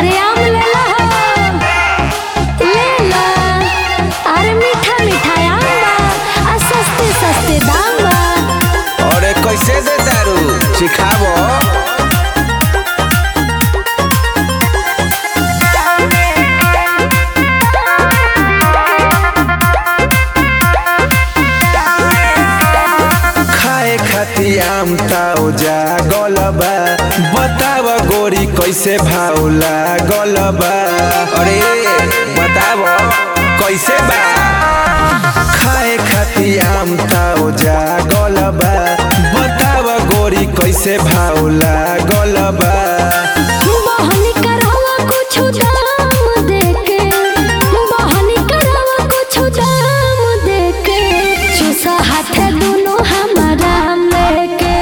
अरे आम ले लो ले लो अरे मीठा मीठा आम बा आ सस्ते सस्ते दाम बा अरे कैसे दे दारू सिखाबो खाए खाती आम ताओ जा गलबा बताव गोरी कैसे भाव लागलबा अरे बताव कैसे बा खाए खाती आम ताओ जा गलबा बताव गोरी कैसे भाव लागलबा बहनी करवा कुछ दाम देके बहनी करवा कुछ दाम देके चूसा हाथे दोनों हमारा लेके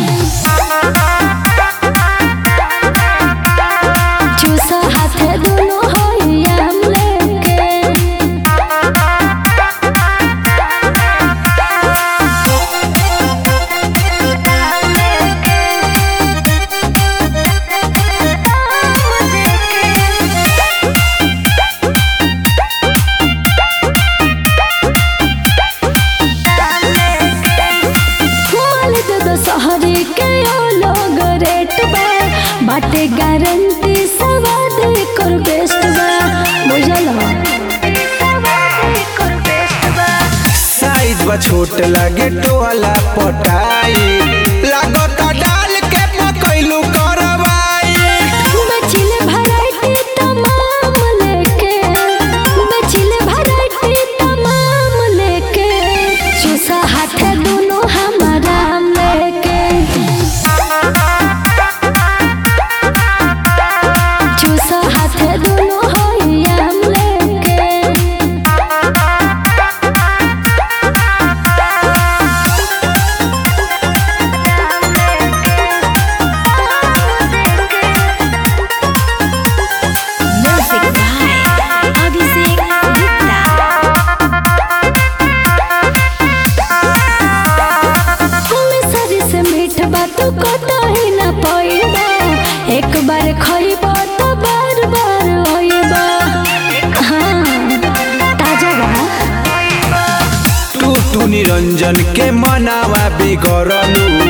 चूसा हाथे दोनों होइया लेके माल दे दो शहरी के ओ लोग रेट बा बाटे गारंटी सवाद कर बेस्ट बा बुझल साइज बा छोट लागे टोला पटाई लागता डाल के पकैलू करवाई बचिले वैरायटी तमाम लेके बचिले वैरायटी तमाम लेके चूसा हाथे दोनों हमारा लेके चूसा हाथे दोनों होइया लेके Music by Abhishek Gupta. सरी से मीठ बात कतो ही न पइबा एक बार खइबा तो बार बार होइबा हाँ ताजा बा तू तू निरंजन के मनावा बिगड़लू